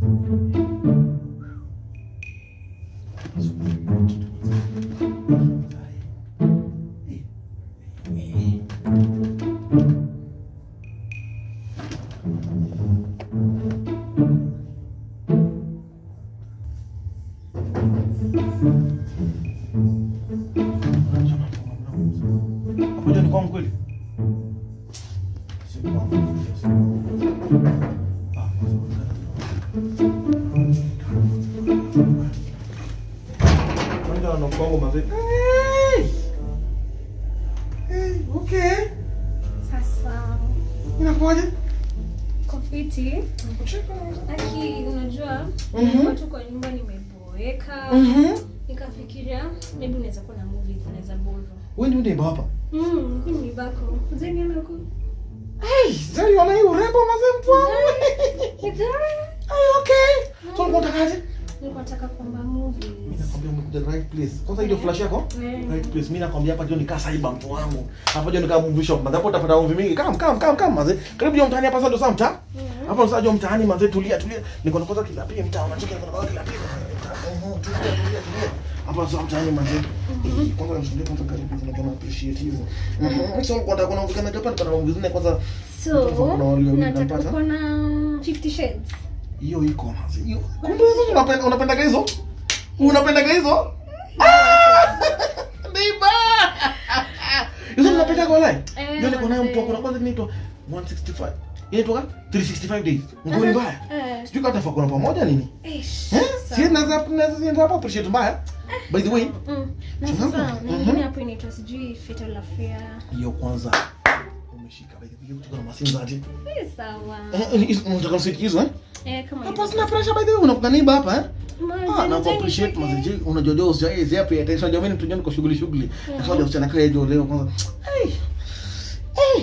Hapo jua ni kwangu kweli? Si kwangu. Ah, Kwanza na kwangu mazee. Hey! Hey, okay. Sasa Inakuwaje? kofiti aki, unajua Mhm. nilikuwa tu kwa nyumba nimeboeka, Mhm. nikafikiria maybe unaweza kuwa na movies unaweza boro. Wewe ndio ndio hapa. Mm, hii ni bako. Ujaniona huko? Hey, sasa unaona hii urembo mazee mtu wangu. Hey, okay. So ulikuwa unatakaje? Nilikuwa nataka kwamba movies. Mimi nakwambia umekuja the right place. Kwanza ile flash yako? Mm. Right place. Mimi nakwambia hapa ndio nikaa saiba mtu wangu. Hapa ndio nikaa movie shop. Hapo utapata movie mingi. Kam kam kam kam mazee. Karibu ndio mtaani hapa sasa ndio saa mtaa. Mhm. Hapo sasa ndio mtaani mazee tulia tulia. Niko na kwanza kila pia mtaa unacheka niko na kwanza kila pia. Mhm, Tulia tulia tulia. Hapa sasa mtaani mazee. Eh, Kwanza namshuhudia kwanza karibu sana kama appreciate hivyo. Mhm. So kwa kuna movie kana Japan kuna movie zingine kwanza So, Kuna wale nataka unapata? kuona 50 Shades. hiyo iko mazee. Hiyo. Kumbe hizo unapenda unapendaga hizo? Unapendaga hizo? Ah! Neighbor! Hizo unapenda kwa lai? Eh, Ndio niko nayo mazee. mtu kuna kwanza inaitwa 165. Inaitwa 365 days. Ngoni mbaya. Eh. Sijui kama tafakuna pamoja nini? Eish. Eh? Sawa. Si naweza naweza hapa appreciate mbaya. By the way, Mm. Na Sababu, sasa mhm. nyingine hapo inaitwa sijui Fatal Affair. hiyo kwanza umeshika by the way kutoka na masinza ati. Eh, sawa. Eh, hizo- unataka msiki hizo eh? Eh, kama Hapa hivyo. sina pressure by the way unakuwa niba hapa eh? Mazi, Ah, na unajua appreciate nishike. mazeje unajua jo sija zia pia attention jamani tu niko shughuli shughuli. Na kwa wasichana kwa hiyo leo kwanza. Hey. Hey.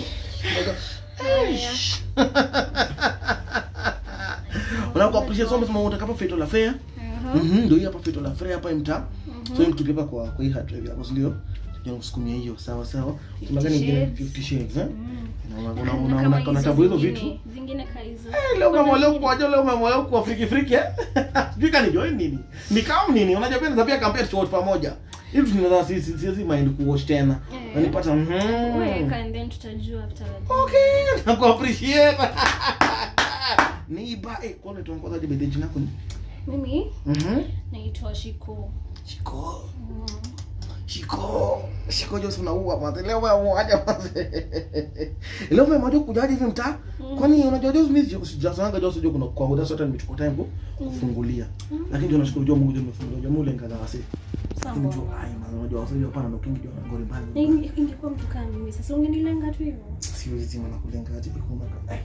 Unako appreciate so much utakapo Fatal Affair. Aha. Mhm, ndio hii hapa Fatal Affair hapa mtaa. So hiyo mtu kwa kwa hii hard drive yako si ndio? Ndio kusukumia hiyo sawa sawa. Magani ingine Shades. 50 shades eh? Mm. Una una Na una kama una hizo una tabu hizo zingine- vitu. Zingine ka hizo. Eh, leo umemolewa kwa leo leo umemolewa kwa friki friki eh? Sijui kani join nini? Ni kama nini? Unajua pia pia compare to pamoja. Hivi tunaweza sisi sisi mind kuwatch tena. Eh. Na nipata mhm. Weka and then tutajua after that. Okay, naku appreciate. Ni ba eh kwa nini tunakoza je bedeni yako ni? Mimi Mhm. naitwa Shiko. Shiko. Mm. Shiko. Shiko Joseph na uwa mwanzo. Leo wewe mmoja mwanzo. Leo mimi mmoja kujaje hivi mtaa? Kwani unajua Joseph mimi sijasanga Joseph jo kuna kwangu that's what nimechukua time ku- kufungulia. Lakini ndio nashukuru Mungu ndio nimefungulia. Ndio mule ngana wasi. Lakini Sawa. jo ai man unajua wasi ndio pana ndo kingi ndio ngori mbali. Inge- ingekuwa mtu kama mimi sasa ungenilenga tu hivyo. Siwezi zima na kulenga hadi kuna eh.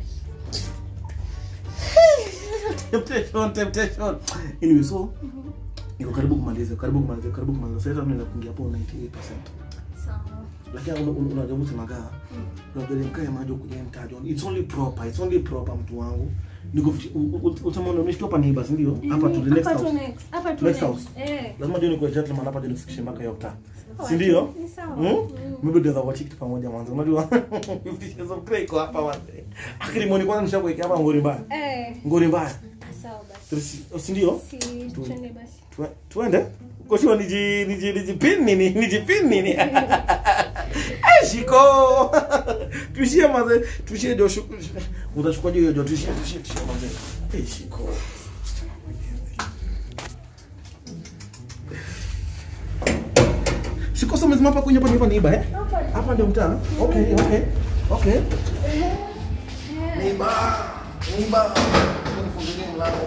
Temptation, temptation. Anyway, so niko karibu kumaliza, karibu kumaliza, karibu kumaliza. Sasa mimi nakuingia hapo 98%. Sawa. lakini una- una- unajua msemaga unajua ile mkae majo kuja mtajo it's only proper it's only proper mtu wangu niko utasema unameshtua hapa neighbors ndio hapa to the next Hapa tu house next. Hapa tu Next next. house. Eh. lazima ndio niko gentleman hapa ndio nifikishe mpaka hiyo mtaa Sawa. si ndio Ni sawa. Hmm? Mm. maybe ndio watch kitu pamoja mwanzo unajua 50 shades of grey kwa hapa mwanzo akili mwoni kwanza nishakuwekea hapa ngori mbaya Eh. ngori mbaya Sawa basi. si ndio Si twende basi. Tue- tuende koshua niji niji nijipin nini nijipin nini Eh, shiko tuishie maze tuishie ndio shuku utachukua hiyo hiyo tuishie tuishie tuishie maze eh shiko shiko sasa umesema hapa kwenye hapa ni hapa ni iba eh hapa ndio mtaa okay okay okay Niba, niba, nifungulie mlango.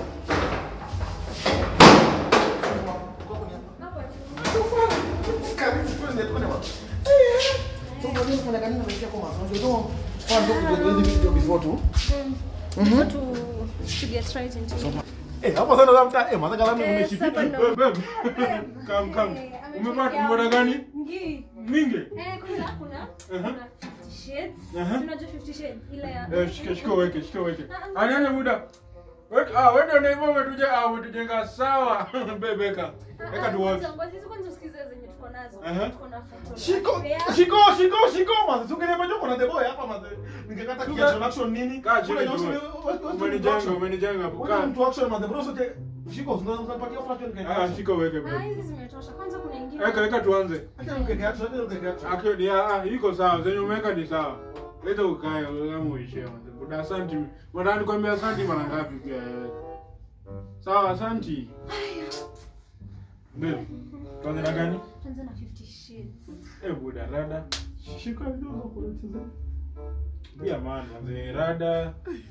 Mm. To to get right into it. hapa sana labda eh maza kalamu Eh, umeshika sasa ndo- Wewe, babe. Kam kam. Eh, Umepata ametokea mbona gani? Ngi. Mingi. Eh, kwanza kuna kuna 50 shades. Aha. Unajua 50 shades ile ya Eh, shika shika weke, shika weke. Ah, ah, Anione muda. Weka, ah, wewe ndio hivyo umetujenga, ah, umetujenga sawa. Bebe weka. Weka tu wote. Ngoja hizo kwanza usikize zenye tuko tuko nazo. Aha. Tuko na photo. Shiko, Fair. shiko, shiko, shiko, mazi. Sungeniambia tu kuna the boy hapa mazi. Ningekata Tuka- kiaction action nini? Kaa chini Kuna tu. Johnson, wewe- wewe- wewe- Umenijenga, action. umenijenga hapo. Wewe Kaa. mtu action mazi. Bro, sote shiko, unanipatia fraction Ah, ningekata. shika uweke Ah, bro. hizi zimetosha. Kwanza kuna ingine. Weka weka tuanze. Acha ningekata, acha ningekata. Akio ni ah, iko sawa. Zenye umeweka ni sawa. Leta ukae kama uishie mzee. Buda asanti. Mwana nikwambia asanti mara ngapi pia wewe. Sawa, asanti. Babe. Tuanze na gani? Tuanze na 50 shades. Eh, buda rada. Shika ndio kwa kucheza. Pia man, mzee rada.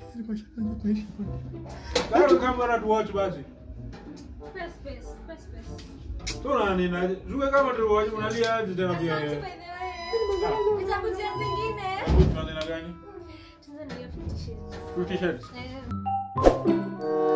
Kama kamera tu watch basi. Space, space, space, space. Tuna nina. Zuke kama tu watch unalia aje tena pia. Asante wewe. by the way. Nitakujia zingine. Tuanze na gani? Tuanze na hiyo 50 shades. Fifty shades. Eh,